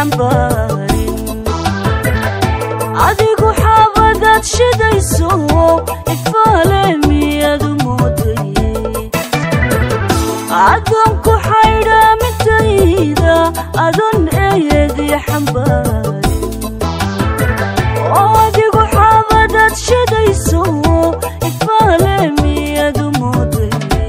xambaarin adigu xaabadaad shidayso ifaale miyadu moodaye adoonku xaydhaamintayda adon eeyadii xambaarin oo adigu xaabadaad shidayso ifaale miyadu moodaye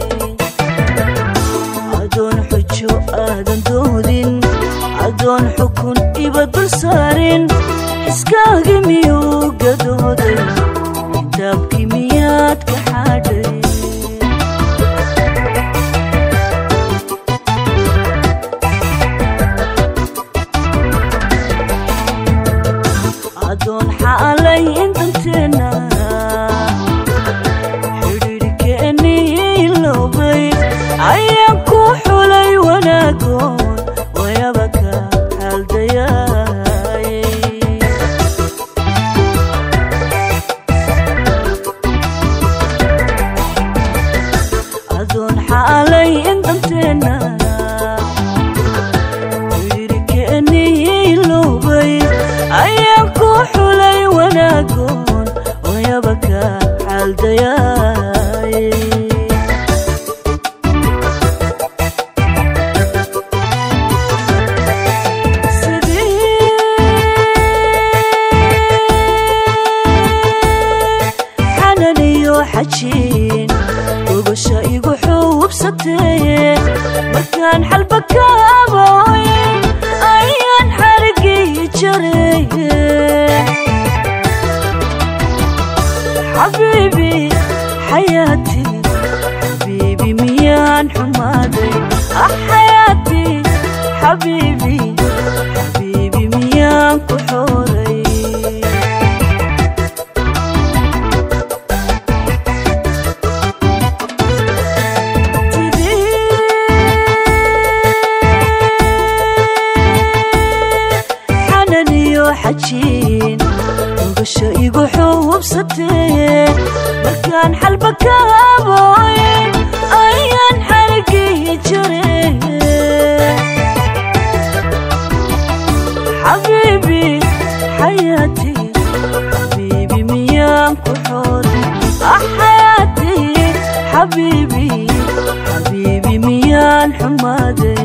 adoon xujo aadan doodin adoon xukun iba dul saarin iskaagi miyuu gadooday kitaabkii miyaad ka xadhay adoon xaalay intanteenna xidhiidhkeennii loobay ayaan ku xulay wanaagoon wayaba ka xaaldayaay adoon xaalay intanteenna xidhiidhkeennii loobay ayaan ku xulay wanaagoon wayaba ka xaaldayaay xanan iyo xajiin gogosha igu xuubsatee markaan xalba ka abooyin ayaan xarigii jareye xabiibi xayaati xabiibi miyaan xumaaday ah xayaati xabiibi xabiibi miyaan ku xooray xanan iyo xajiin ogasho igu xuubsatee markaan xalba ka abooyin ayaan xarigii jareye xabiibi xayaati xabiibi miyaan ku xooray ah xayaati xabiibi xabiibi miyaan xumaaday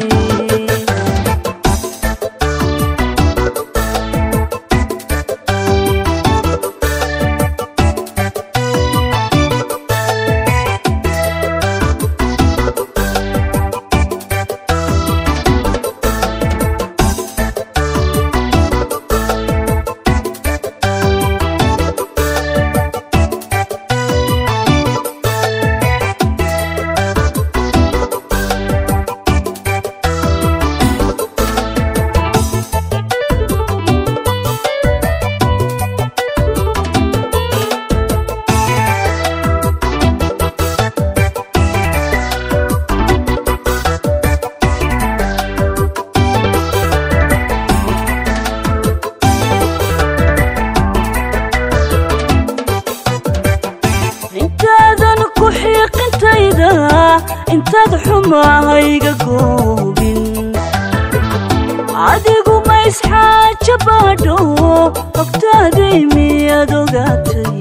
intaadan ku xiiqintayda intaad xumahayga goobin adigu ma isxaaja baadho ogtaaday miyaad ogaatay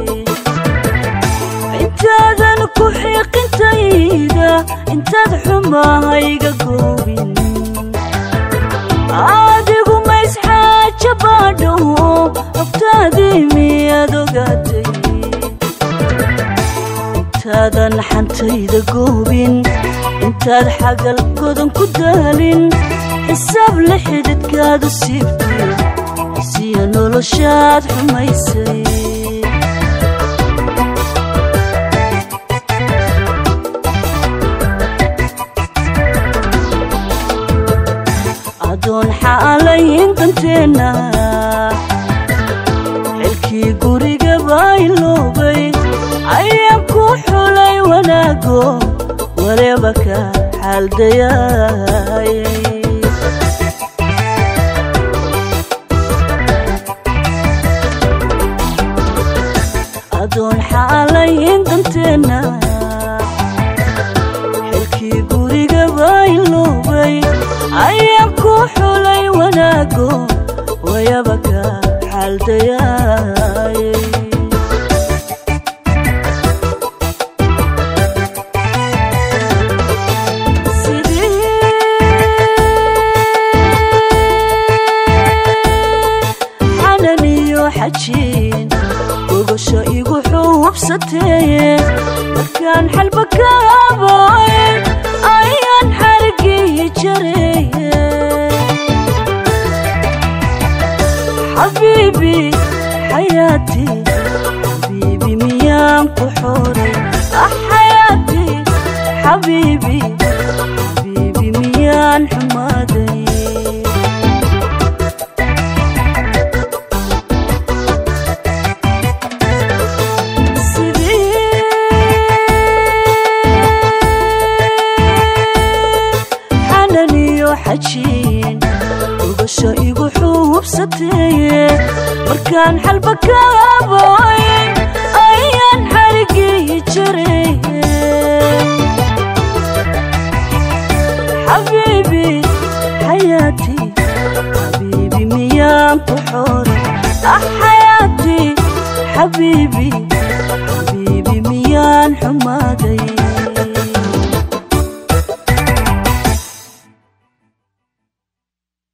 intaadan ku xiiqintayda intaad xumahayga goobin adigu ma isxaaja baadho ogtaaday miyaad ogaatay intaadan xantayda goobin intaad xagal godan ku daalin xisaab la xididkaadu siibtay siya noloshaad xumaysay adoon xaalay intanteenna xilkii guriga bayloobay ayaan ku xulay wanaago wareeba ka xaaldayaay adoon xaalay intanteenna xilkii guriga bayloobay ayaan ku xulay wanaago wayaba ka xaaldayaay xanan iyo xajiin gogosho igu xuubsateeye markaan xalba ka abooyn ayaan xarigii jareeye xabiibi xayaati xabiibi miyaan ku xoray ah xayaati xabiibi xabiibi miyaan xumaaday xanan iyo xajiin ugasho igu xuubsateeye markaan xalba ka abooyn ayaan xarigii jareeye xabiibi xayaati xabiibi miyaan ku xoray ah xayaati xabiibi xabiibi miyaan xumaa